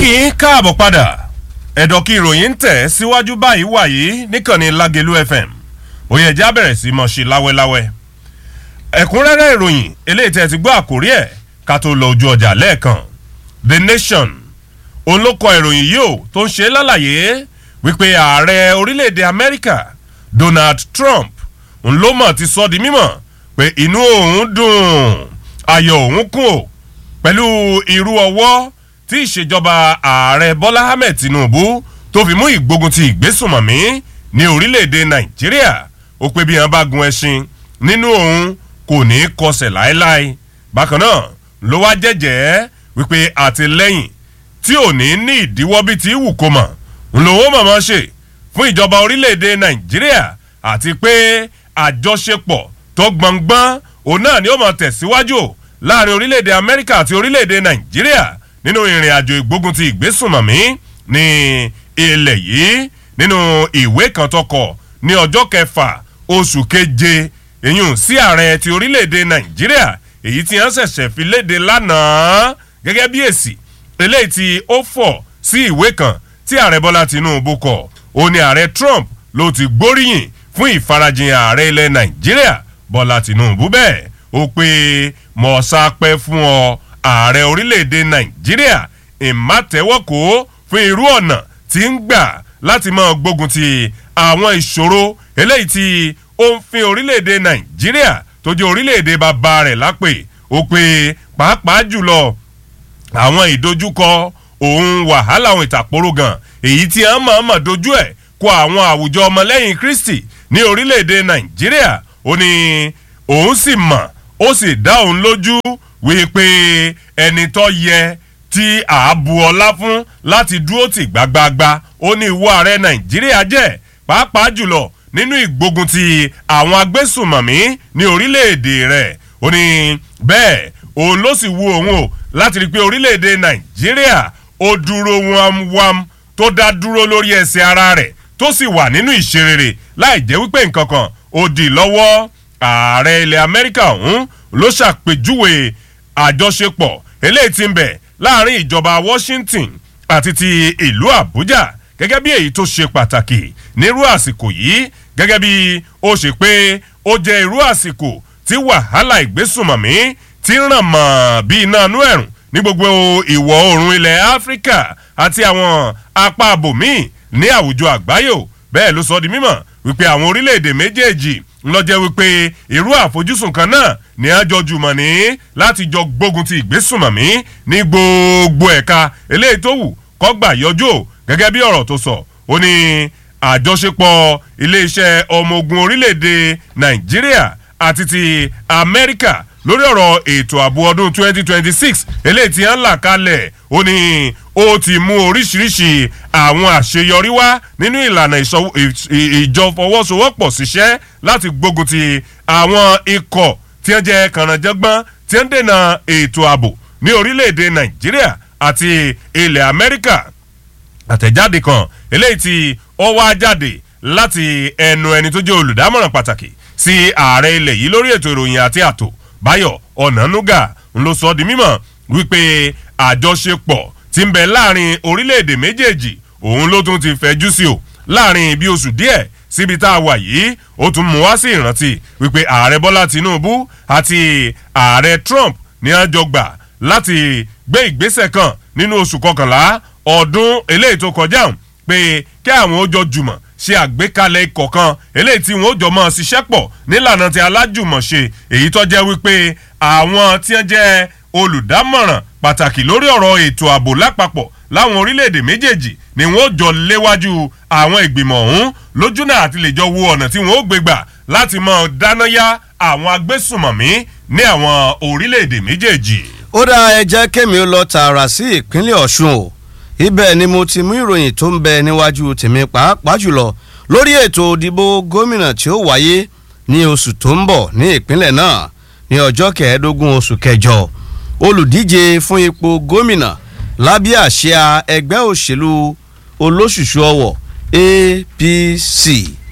yín káàbọ̀ padà ẹ̀dọ̀ kí ìròyìn ń tẹ̀ síwájú báyìí wàyí níkànnì Lágelú FM òye ẹ̀já bẹ̀rẹ̀ sí mọ̀ sí láwẹ́láwẹ́ ẹ̀kúnrẹ́rẹ́ ìròyìn eléyìí tẹ́ ti gbọ́ àkórí ẹ̀ ká tó lọ ojú ọjà lẹ́ẹ̀kan The Nation òun ló kọ ìròyìn yìí ó tó ń ṣe lálàyé wípé ààrẹ orílẹ̀-èdè Amẹ́ríkà Donald Trump òun ló mọ̀ ti sọ di mímọ̀ pé inú òun dùn ayọ̀ òun kún o pẹ̀lú irú ọwọ́ tí ìṣèjọba ààrẹ Bọ́lá Ahmed Tinubu tó fi mú ìgbógun ti ìgbésùnmọ̀mí ní orílẹ̀-èdè Nàìjíríà ó pé bí wọn bá gun ẹṣin nínú òun kò ní í kọsẹ̀ láéláé bákan náà ló wá jẹ́jẹ́ wípé àtìlẹ́yìn tí ò ní ní ìdíwọ́ bíi ti wù kó mọ̀ ńlọ́wọ́ mọ̀mọ́ ṣe fún ìjọba orílẹ̀-èdè Nàìjíríà àti pé àjọṣepọ̀ tó gbọ̀ngbọ́n òun náà ni ó máa tẹ̀síwájú láàrin orílẹ̀-èdè Amẹ́ríkà àti orílẹ̀-èdè Nàìjíríà nínú ìrìn àjò ìgbógun ti ìgbésùnmọ̀mí ní ilẹ̀ yìí nínú ìwé kan tó kọ ní ọjọ́ kẹfà oṣù keje èyún sí ààrẹ ti orílẹ̀-èdè Nàìjíríà èyí tí wọ́n ṣẹ̀ṣẹ̀ fi léde lánàá gẹ́gẹ́ bí èsì eléyìí tí ó fọ̀ sí ìwé kan tí ààrẹ Bọ́lá Tinubu kọ ó ní ààrẹ Trump ló ti gbóríyìn fún ìfarajìn ààrẹ ilẹ̀ Nàìjíríà Bọ́lá Tinubu bẹ́ẹ̀ ó pé mọ̀ọ́sápẹ́ fún ọ ààrẹ orílẹ̀-èdè Nàìjíríà ìmátẹ́wọ́kò fún irú ọ̀nà tí ń gbà láti máa gbógun ti àwọn ìṣòro eléyìí tí ó ń fin orílẹ̀-èdè Nàìjíríà tó jẹ́ orílẹ̀-èdè bàbá rẹ̀ lápè ó pé pàápàá jùlọ àwọn ìdojúkọ òun wàhálà àwọn ìtàkùrọ̀ gan èyí tí a máa mọ̀ dojú ẹ̀ kó àwọn àwùjọ ọmọlẹ́yìn Kristi ní orílẹ̀-èdè Nàìjíríà ó ní òun sì mọ̀ ó sì dá òun lójú wípé ẹni tó yẹ tí àábu ọlá fún láti dúró tì gbágbáágbá ó ní ìwọ ààrẹ Nàìjíríà jẹ́ pàápàá jùlọ nínú ìgbógun ti àwọn agbésùmọ̀mí ní orílẹ̀-èdè rẹ̀ ó ní bẹ́ẹ̀ òun ló sì wu òun o láti rí i pé orílẹ̀-èdè Nàìjíríà ó dúró wámwám tó dá dúró lórí ẹsẹ̀ ara rẹ̀ tó sì wà nínú ìṣerere láì jẹ́ wípé nǹkan kan ó di lọ́wọ́ ààrẹ ilẹ̀ Amẹ́ríkà ọ̀hún ló ṣàpèjúwe àjọṣepọ̀ eléyìí tí ń bẹ láàrin ìjọba Washington àti ti ìlú Àbújá gẹ́gẹ́ bí èyí tó ṣe pàtàkì nírú àsìkò yìí gẹ́gẹ́ bí ó ṣe pé ó jẹ́ irú àsìkò tí wàhálà ìgbésùnmọ̀mí ti ń ràn mọ́ bí iná inú ẹ̀rùn ní gbogbo ìwọ̀ oòrùn ilẹ̀ Áfíríkà àti àwọn apá abòmíì ní àwùjọ àgbáyò bẹ́ẹ̀ ló sọ di mímọ̀ wípé àwọn orílẹ̀-èdè méjèèjì ńlọ́jẹ́ wípé irú àfojúsùn kan náà ní àjọ jùmọ̀ ní láti jọ gbógun ti ìgbésùnmọ̀mí ní gbogbo ẹ̀ka eléyìí tó wù kọ́gbà yọjú gẹ́gẹ́ bí ọ̀rọ̀ tó sọ ó ní àjọṣepọ̀ iléeṣẹ́ ọmọ ogun orílẹ̀-èdè Nàìjíríà àti ti Amẹ́ríkà lórí ọ̀rọ̀ ètò ààbò ọdún 2026 eléyìí tí wọ́n là kalẹ̀ ó ní ó ti mú oríṣiríṣi àwọn àṣeyọrí wá nínú ìlànà ìjọfọwọ́sowọ́pọ̀ ṣiṣẹ́ láti gbógun ti àwọn ikọ̀ tí wọ́n jẹ́ kànáńjẹ́gbọ́n tí wọ́n dènà ètò ààbò ní orílẹ̀-èdè Nàìjíríà àti ilẹ̀ Amẹ́ríkà àtẹ̀jáde kan eléyìí tí ó wá jáde láti ẹnu ẹni tó jẹ́ olùdámọ̀ràn pàtàkì sí ààrẹ ilẹ̀ yìí lórí ètò ìròyìn àti ààtò Báyọ̀ Ọ̀nànúgà ń ló sọ di mímọ̀ wípé àjọṣepọ̀ tí ń bẹ láàrin orílẹ̀-èdè méjèèjì òun ló tún ti fẹjú sí o láàrin bí oṣù díẹ̀ síbi tá a wà yìí ó tún mú wá sí ìrántí wípé ààrẹ Bọ́lá Tinubu àti ààrẹ Trump ní àjọ gbà láti gbé ìgbésẹ̀ kan nínú oṣù kọkànlá ọdún eléyìí tó kọjá hàn pé kí àwọn ó jọ jùmọ̀ ṣe àgbékalẹ̀ ikọ̀ kan eléyìí tí wọ́n ó jọ mọ́ ṣiṣẹ́ pọ̀ nílànà ti alájùmọ̀ṣe èyí tó jẹ́ wípé àwọn tí wọ́n jẹ́ olùdámọ̀ràn pàtàkì lórí ọ̀rọ̀ ètò ààbò lápapọ̀ láwọn orílẹ̀-èdè méjèèjì ni wọ́n ó jọ léwájú àwọn ìgbìmọ̀ ọ̀hún lójúnà àti lè jọ wo ọ̀nà tí wọ́n ó gbé gbà láti mọ̀ dáná yá àwọn agbésùmọ̀mí ní àwọn orílẹ̀-èdè méjèèjì. ó dá ẹ jẹ́ kémi ó lọ tààrà sí ìpínlẹ̀ Ọ̀ṣun o ibẹ̀ ni mo ti mú ìròyìn tó ń bẹ níwájú tèmi pàápàá jùlọ lórí ètò òdìbò gómìnà tí ó wáyé ní oṣù tó ń bọ̀ ní ìpínlẹ̀ náà ní ọjọ́ kẹẹ̀ẹ́dógún oṣù kẹjọ olùdíje fún ipò gómìnà lábẹ́ àsíá ẹgbẹ́ òṣèlú olóṣùṣù ọwọ̀ APC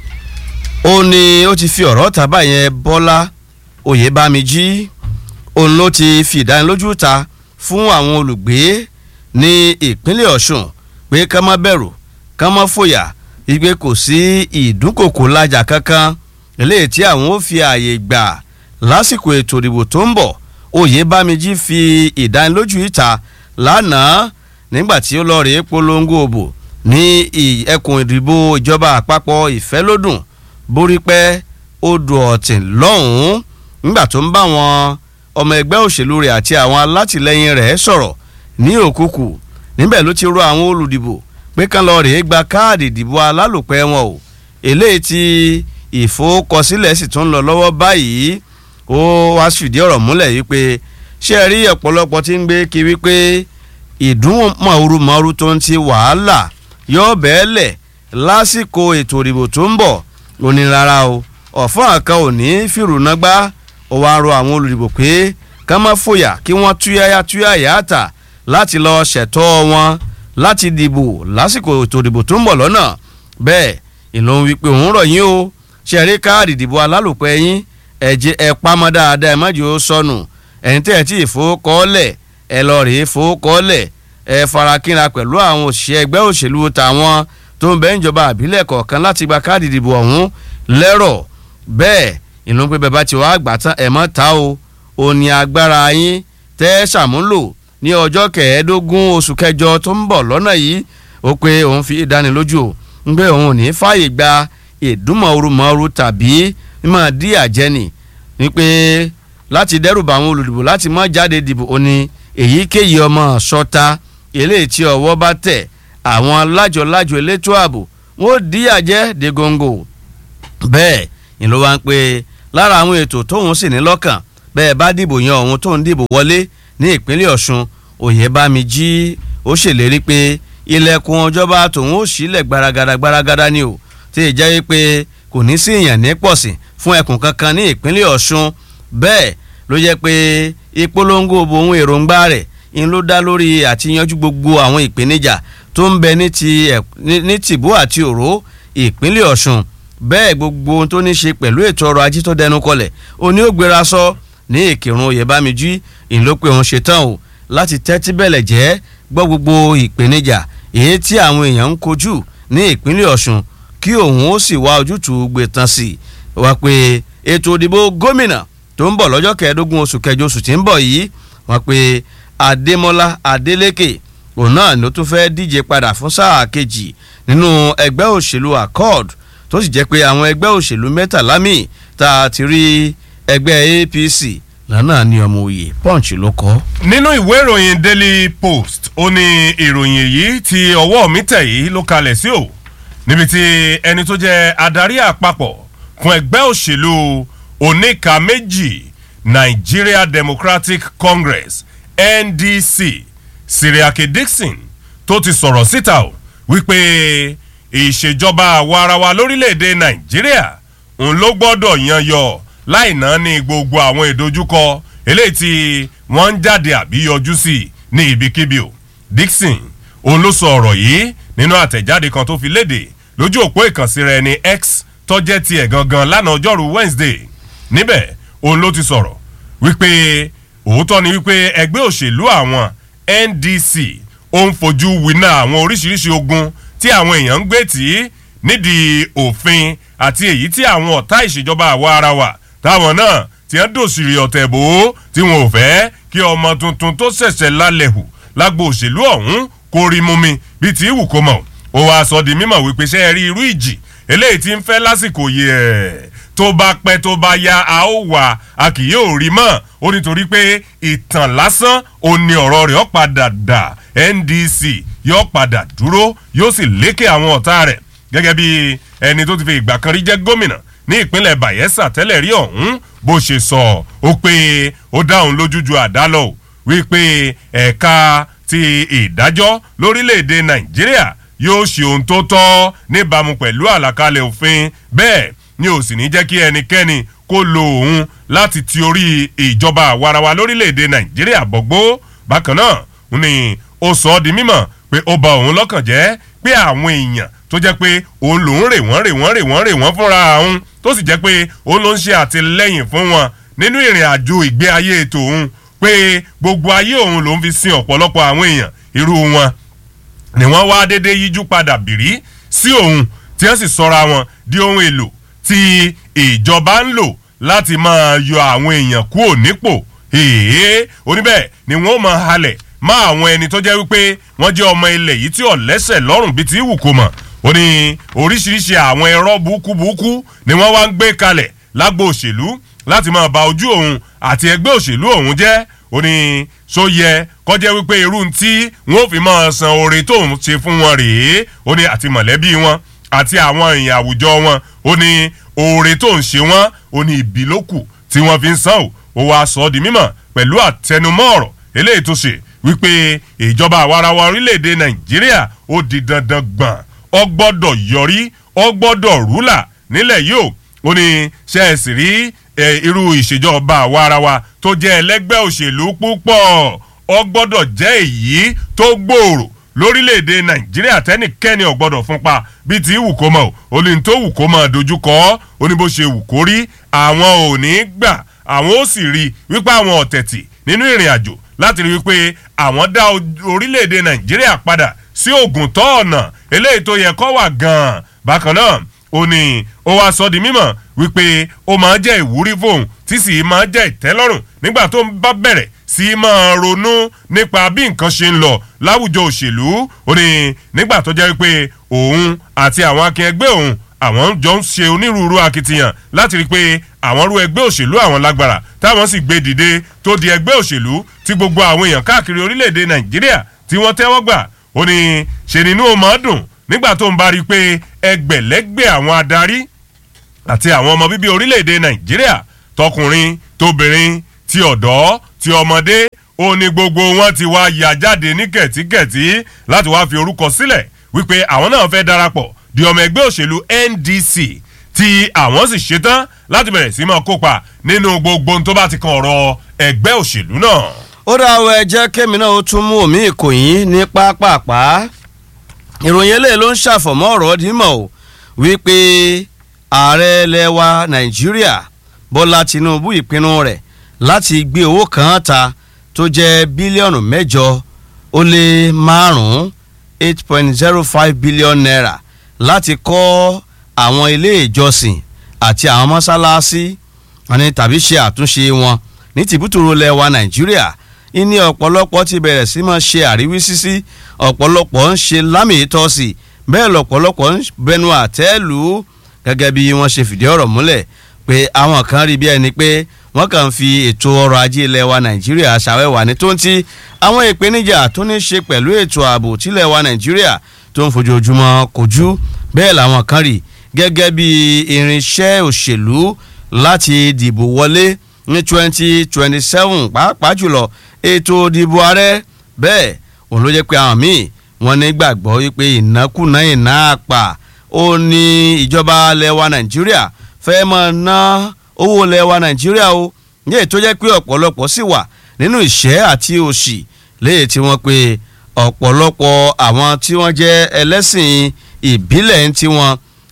ó ní ó ti fi ọ̀rọ̀ tàbá yẹn Bọ́lá Oyèbámijí òun ló ti fi ìdánilójú ta fún àwọn olùgbé ní ìpínlẹ̀ ọ̀ṣun pé ká má bẹ̀rù ká má fòyà ìgbé kò sí ìdúnkòkò lájà kankan eléyìí tí àwọn ó fi ààyè gbà lásìkò ètò ìdìbò tó ń bọ̀ oyèbámijì fi ìdánilójú ìta lánàá nígbà tí ó lọ rèé polongo òbò ní ẹkùn ìdìbò ìjọba àpapọ̀ ìfẹ́lódùn borípẹ́ odò ọ̀tìn lọ́hùn-ún nígbà tó ń bá wọn ọmọ ẹgbẹ́ òṣèlú rẹ̀ àti àwọn alátìlẹyìn rẹ̀ sọ̀rọ̀ ní òkùkù níbẹ̀ ló ti rọ àwọn olùdìbò pé kán lọ rèé gba káàdì ìdìbò alálòpẹ́ wọn o eléyìí tí ìfowókọsílẹ̀ sì tún ń lọ lọ́wọ́ báyìí ó wá fìdí ọ̀rọ̀ múlẹ̀ yìí pé ṣé ẹ rí ọ̀pọ̀lọpọ̀ tí ń gbé kiri pé ìdúnmọ̀ọ́rùmọ̀ọ́rù tó ń ti wàhálà yóò bẹ́ẹ̀lẹ̀ lásìkò ètò ìdìbò tó ń bọ̀ ó ní rárá o ọ̀fọ́n àkan ò ní fìrùnàgbá ó wá rọ àwọn olùdìbò pé ká má fòyà kí wọ́n túyáyá túyáyá tà láti lọ ṣẹ̀tọ́ wọn láti dìbò lásìkò ètò ìdìbò tó ń bọ̀ lọ́nà bẹ́ẹ̀ ìlú ń wípé òun rọ̀ yín o ṣe rí káàdì ìdìbò alálòpẹ́ yín ẹ̀jẹ̀ ẹ̀ pamọ́ dáadáa ẹ̀ má jẹ́ ó sọnù ẹ̀yin tẹ́ ẹ̀ tí ìfowókọ́ọ́lẹ̀ ẹ̀ lọ rèé fowókọ́ọ́lẹ̀ ẹ̀ farakínra pẹ̀lú àwọn òṣìṣẹ́ ẹgbẹ́ òṣèlú tàwọn tó ń bẹ níjọba àbílẹ̀ kọ̀ọ̀kan láti gba káàdì ìdìbò ọ̀hún lẹ́rọ̀ bẹ́ẹ̀ ìlú pé bẹ́ẹ̀ bá ti wá gbà tán ẹ̀ mọ́ ta o ò ní agbára yín tẹ́ ṣàmúlò ní ọjọ́ kẹẹ̀ẹ́dógún oṣù kẹjọ tó ń bọ̀ lọ́nà yìí ó pé òun fi ìdánilójú ń pé òun ò ní fààyè gba ìdúnmọ̀ọ́rùmọ̀ọ́rù tàbí mímọ̀ dí àjẹnì ní pé láti dẹ́rùbà àwọn olùdìbò láti má jáde dìbò ó ní èyíkéyìí ọmọ sọta eléyìí tí ọwọ́ bá tẹ̀ àwọn lájọ-lájọ elétò ààbò wọn ò dí àjẹ́ de góńgó bẹ́ẹ̀ ni ló wá ń pé lára àwọn ètò tóun sì ní lọ́kàn bẹ́ẹ̀ bá dìbò yan òun tóun dìbò wọlé ní ìpínlẹ̀ ọ̀ṣun oyèbámijí ó ṣèlérí pé ilẹ̀kùn ọjọ́ba tòun ó sílẹ̀ gbaragada gbaragada ni o tí ì jẹ́ pé kò ní sí ìyàn ní pọ̀sìn fún ẹkùn kankan ní ìpínlẹ̀ ọ̀ṣun bẹ́ẹ̀ ló jẹ́ pé ìpolongo òun èròǹgbà rẹ̀ ń ló dá lórí àtiyanjú gbogbo àwọn ìpèníjà tó ń bẹ ní tìbú àti òró ìpínlẹ̀ ọ̀ṣun bẹ́ẹ̀ gbogbo ohun tó ní ṣe pẹ̀lú ètò ọrọ̀ ajé tó dẹnu kọlẹ̀ òní ó gbéra sọ ní ìkírun oyèbámijí ìlópin òun ṣetán o láti tẹ́tí bẹ̀lẹ̀ jẹ́ gbọ́ gbogbo ìpèníjà èyí tí àwọn èèyàn ń kojú ní ìpínlẹ̀ ọ̀ṣun kí òun ó sì wá ojútùú gbé tán sí i wá pé ètò ìdìbò gómìnà tó ń bọ̀ lọ́jọ́ kẹẹ̀ẹ́dógún oṣù kẹjọ oṣù tí ń bọ̀ yìí wá pé adémọlá adélékè òun náà ló tún fẹ́ díje padà fún sáà kejì nínú ẹgbẹ́ òṣèlú accord tó sì jẹ́ pé àwọn ẹgbẹ́ òṣèlú mẹ́tàlá míì tá a ti rí ẹgbẹ́ apc lánàá ní ọmọ òye punch ló kọ́. nínú ìwé ìròyìn daily post ó ní ìròyìn èyí tí ọwọ́ mi tẹ̀ yìí ló kalẹ̀ sí o níbi tí ẹni tó jẹ́ adarí àpapọ̀ fún ẹgbẹ́ òṣèlú oníka méjì nigeria democratic congress ndc siriake dixon tó ti sọ̀rọ̀ síta o wípé ìṣèjọba àwarawa lórílẹ̀‐èdè nàìjíríà òun ló gbọ́dọ̀ yan yọ láì náà ní gbogbo àwọn ìdojúkọ eléyìí tí wọ́n ń jáde àbí yọjú sí ní ibikíbi o dixon òun ló sọ ọ̀rọ̀ yìí nínú àtẹ̀jáde kan tó fi léde lójú òpó ìkànsí rẹ̀ ní x tọ́jẹ́ tiẹ̀ gangan lánàá ọjọ́rú wednesday níbẹ̀ òun ló ti sọ̀rọ̀ wípé òótọ́ ni wípé ẹgbẹ́ òṣèlú àwọn ndc ó ń fojú winá àwọn oríṣiríṣi ogun tí àwọn èèyàn ń gbé tì í nídìí òfin àti èyí tí àwọn ọ̀tá ìṣèjọba àwa ara wa táwọn náà ti ń dòṣìrì ọ̀tẹ̀ bò ó tí wọn ò fẹ́ kí ọmọ tuntun tó ṣẹ̀ṣẹ̀ lálẹ́ hù lágbo òṣèlú ọ̀hún kó rí mú mi bíi tí ìwù kó mọ̀ ó wàá sọ di mímọ̀ wípé ṣé ẹ rí irú ìjì eléyìí tí ń fẹ́ lásìkò yìí ẹ̀ tó bá pẹ́ tó bá ya a ó wà a kì yóò rí mọ́ ó nítorí pé ìtàn lásán ò ní ọ̀rọ̀ rẹ̀ ó padà dà ndc yóò padà dúró yóò sì lékè àwọn ọ̀tá rẹ̀ gẹ́gẹ́ bí ẹni tó ti fi ìgbà kan rí jẹ́ gómìnà ní ìpínlẹ̀ bayelsa tẹ́lẹ̀ rí ọ̀hún bó ṣe sọ ó pé ó dáhùn lójú ju àdá lọ wípé ẹ̀ka ti ìdájọ́ lórílẹ̀‐èdè nàìjíríà yóò ṣe ohun tó tọ́ níbàámu pẹ̀lú àlàkalẹ̀ òfin bẹ́ẹ̀ ni ò sì ní jẹ́ kí ẹnikẹ́ni kó lo òun láti ti orí ìjọba àwarawa lórílẹ̀‐èdè nàìjíríà bọ̀gbó bákan náà ni ó sọ ọ́ di mímọ̀ pé ó ba òun lọ́kàn jẹ́ pé àwọn èèyàn tó jẹ́ pé òun lòún rè wọ́n rè wọ́n rè wọ́n rè wọ́n fúnra òun tó sì jẹ́ pé òun ló ń ṣe àtìlẹ́yìn fún wọn nínú ìrìn àjò ìgbé ayé ètò òun pé gbogbo ayé òun lòún fi sin ọ̀pọ̀lọpọ̀ àwọn èèyàn irú wọn ni wọ́n wá dédé yíjú padà bìrí sí òun tí wọ́n sì sọra wọn di ohun èlò tí ìjọba ń lò láti máa yọ àwọn èèyàn kúrò nípò èèyàn oníbẹ̀ ni wọ́n máa halẹ̀ má àwọn ẹni tó jẹ́ wípé wọ́n jẹ́ ọmọ ilẹ̀ yìí tí ọ̀lẹ́sẹ̀ lọ́rùn bíi ti wù kó mọ̀ ó ní oríṣiríṣi àwọn ẹ̀rọ burúkú burúkú ni wọ́n wá ń gbé kalẹ̀ lágbo òṣèlú láti máa ba ojú òun àti ẹgbẹ́ òṣèlú òun jẹ́ ó ní so yẹ kọjá wípé irú tí wọn ò fi máa san oore tóun ṣe fún wọn rèé ó ní àti mọ̀lẹ́bí wọn àti àwọn èèyàn àwùjọ wọn ó ní oore tóun ṣe wọn ó ní ìbí ló kù tí wọ́n fi ń san ò ó wàá sọ ọ́ di mímọ̀ pẹ̀lú àtẹnumọ́ ọ̀rọ̀ eléyìí tó ṣe wípé ìjọba àwarawa orílẹ̀-èdè nàìjíríà ó di dandan gbọ̀n ọ gbọ́dọ̀ yọrí ọ gbọ́dọ̀ rúlà nílẹ̀ yìí ó ó ní ṣe é sì rí irú ìṣèjọba àwarawa tó jẹ́ ẹlẹ́gbẹ́ òṣèlú púpọ̀ ọ gbọ́dọ̀ jẹ́ èyí tó gbòòrò lórílẹ̀‐èdè nàìjíríà tẹ́nìkẹ́ni ò gbọ́dọ̀ fún pa bíi ti wù kó mọ̀ ó ní tó wù kó mọ̀ dojúkọ ó ní bó ṣe wù kó rí àwọn ò ní gbà àwọn ó sì rí wípé àwọn ọ̀tẹ̀tì nínú ìrìn àjò láti rí wípé àwọn dá orílẹ̀‐èdè nàìjíríà padà sí ògùn tó ọ̀nà eléyìí tó yẹ kó wà gan-an bákan náà ó ní ó wá sọ di mímọ̀ wípé ó máa jẹ́ ìwúrí fóun tí sì máa jẹ́ ìtẹ́lọ́rùn nígbà tó ń bá bẹ̀rẹ̀ sí máa ronú nípa bí nǹkan ṣe ń lọ láwùjọ òṣèlú ó ní nígbà tó jẹ́ wípé òun àti àwọn akẹgbẹ́ òun àwọn jọ ń ṣe onírúurú akitiyan láti rí i pé àwọn rú ẹgbẹ́ òṣèlú àwọn lágbára táwọn sì gbé dìde tó di ẹgbẹ́ òṣèlú tí gbogbo àwọn èèyàn káàkiri orílẹ̀-èdè nàìjíríà tí wọ́n tẹ́wọ́ gbà ó ní ṣe nínú ó máa dùn nígbà tó ń bá rí i pé ẹgbẹ̀lẹ́gbẹ̀ àwọn adarí àti àwọn ọmọ bíbí orílẹ̀-èdè nàìjíríà tọkùnrin tóbìnrin ti ọ̀dọ́ ti ọmọdé ó ní gbogbo wọn ti wá yà jáde ní kẹ̀tíkẹ̀tí láti wá fi orúkọ sílẹ̀ wípé àwọn náà fẹ́ darapọ̀ di ọmọ ẹgbẹ́ òṣèlú ndc tí àwọn sì ṣetán láti bẹ̀rẹ̀ sí máa kópa nínú gbogbo ohun tó bá ti kan ọ̀rọ̀ ẹgbẹ́ òṣèlú náà. ó dá ọ ẹ jẹ́ kémi náà ó tún mú omi ìkòyín ní pápápá ìròyìn eléyìí ló ń ṣàfọ̀mọ́ ọ̀rọ̀ dímọ̀ o wípé ààrẹ ilẹ̀ wa nàìjíríà bọ́lá tinubu ìpinnu rẹ̀ láti gbé owó kan ta tó jẹ́ bílíọ̀nù mẹ́jọ ó lé márùn-ún eight point zero five billion naira láti kọ́ àwọn ilé ìjọsìn àti àwọn mọ́sálásí àní tàbí ṣe àtúnṣe wọn ní tìbútòrò ilẹ̀ wa nàìjíríà ìní ọ̀pọ̀lọpọ̀ ti bẹ̀rẹ̀ sí máa ṣe àríwísí sí ọ̀pọ̀lọpọ̀ ń ṣe lámì ìtọ́sí bẹ́ẹ̀ lọ̀pọ̀lọpọ̀ ń bẹnu àtẹ́ lù ú gẹ́gẹ́ bí wọ́n ṣe fìdí ọ̀rọ̀ múlẹ̀ pé àwọn kan rí bí ẹni pé wọ́n kàn ń fi ètò ọrọ̀ ajé ilẹ̀ wa nàìjíríà ṣàwẹ́wà ní tó ń ti àwọn ìpèníjà tó ní ṣe pẹ̀lú ètò ààbò tílẹ̀ wa nàìjíríà tó ń fojoojúmọ́ kojú bẹ́ẹ̀ làwọn kan rí gẹ́gẹ́ bí irinṣẹ́ òṣèlú láti dìbò wọlé ní twenty twenty seven pàápàá jùlọ ètò ìdìbò ààrẹ bẹ́ẹ̀ òun ló jẹ́ pé àwọn míì wọ́n ní gbàgbọ́ wípé ìnákùná ìná àpà ó ní ìjọba lẹwa nàìjíríà fẹ́ máa ná owó lẹwa nàìjíríà o ní ètò jẹ́ pé ọ̀pọ̀lọpọ̀ sì wà nínú ìṣẹ́ àti òṣì léyìí tí wọ́n pe ọ̀pọ̀lọpọ̀ àwọn tí wọ́n jẹ́ ẹlẹ́sìn ìbílẹ̀ ń tiwọn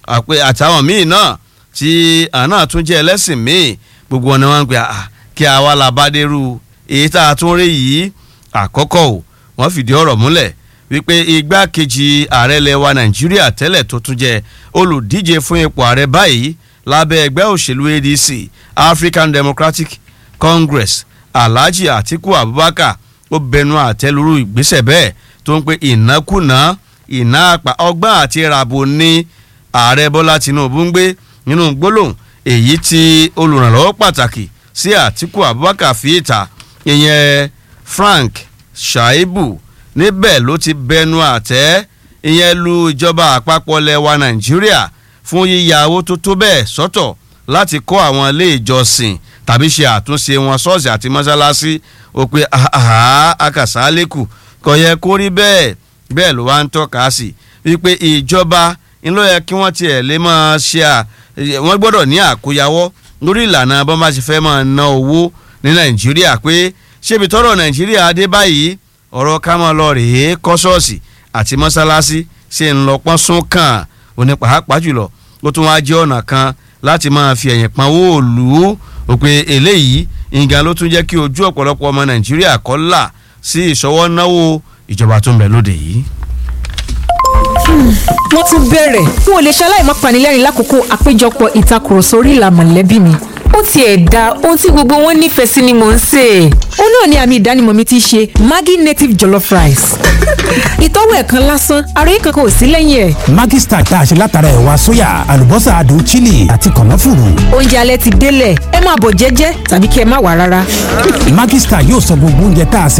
àtàwọn míì náà tí àná tún jẹ́ ẹlẹ́sìn míì gbogbo wọn ni wọ́n ń pè à kí àwa la bá dérú èyí tá a tún rí yìí àkọ́kọ́ o wọ́n fìdí ọ̀rọ̀ múlẹ̀ wípé igbákejì ààrẹ lẹwa nàìjíríà tẹ́lẹ̀ tó tún jẹ́ olùdíje fún ipò ààrẹ báyìí lábẹ́ ẹgbẹ́ òṣèlú adc african democratic congress alhaji atiku abubakar ó bẹnu àtẹ́lúrú ìgbésẹ̀ bẹ́ẹ̀ tó ń pe ìnákùná ìná àpà ọgbọ́n àti ràbò ní ààrẹ bọ́lá tinubu ń gbé nínú gbólóhùn èyí tí olùrànlọ́wọ́ pàtàkì sí àtìkù abubakar fi ìta ìyẹn frank shaibu níbẹ̀ ló ti bẹnu àtẹ́ ìyẹn lu ìjọba àpapọ̀ lẹwa nàìjíríà fún yíya owó tó tó bẹ́ẹ̀ sọ́tọ̀ láti kọ́ àwọn ilé ìjọsìn tàbí ṣe àtúnṣe wọn ṣọ́ọ̀ṣì àti mọ́ṣáláṣí ó pé akàsálẹ́kù kò yẹ kó rí bẹ́ẹ̀ bẹ́ẹ̀ ló wá ń tọ́ka sí wípé ìjọba ńlọ yẹ kí wọ́n tiẹ̀ lè máa ṣe à wọ́n gbọ́dọ̀ ní àkóyawọ́ lórí ìlànà bọ́n bá ṣe fẹ́ máa ná owó ní nàìjíríà pé ṣébi tọ́rọ̀ nàìjíríà dé báyìí ọ̀rọ̀ ká máa lọ rèé kọ́ ṣọ́ọ̀ṣì àti mọ́ṣáláṣí ṣe ń lọ pọ́n sún kàn òní pàápàá jùlọ ó tún wá jẹ́ ọ̀nà kan láti máa fi ẹ̀yìn pọn owó òlù ó pé eléyìí ìgbà ló tún jẹ́ kí ojú ọ̀pọ̀lọpọ̀ ọmọ nàìjíríà kọ́ là sí ìṣọwọ́ náwó ìjọba tó ń bẹ lóde yìí. wọ́n tún bẹ̀rẹ̀ n ò lè ṣaláì má panilẹ́rìn lákòókò àpéjọpọ̀ ìtakùrọ̀sọ orí ìlà mọ̀lẹ́bí mi ó tiẹ̀ da ohun tí gbogbo wọn nífẹ̀ẹ́ sí ni mò ń sè é. ó náà ni àmì ìdánimọ̀ mi ti ṣe Maggi native jollof rice. ìtọ́wò ẹ̀ kan lásán àròyé kankan ò sí lẹ́yìn ẹ̀. Maggi Star tá a ṣe látara ẹ̀wà sóyà àlùbọ́sà adùn chili àti kànáfùrù. oúnjẹ alẹ́ ti délẹ̀ ẹ máa bọ̀ jẹ́jẹ́ tàbí kí ẹ má wà rárá. Maggi Star yóò sọ gbogbo oúnjẹ tá a sè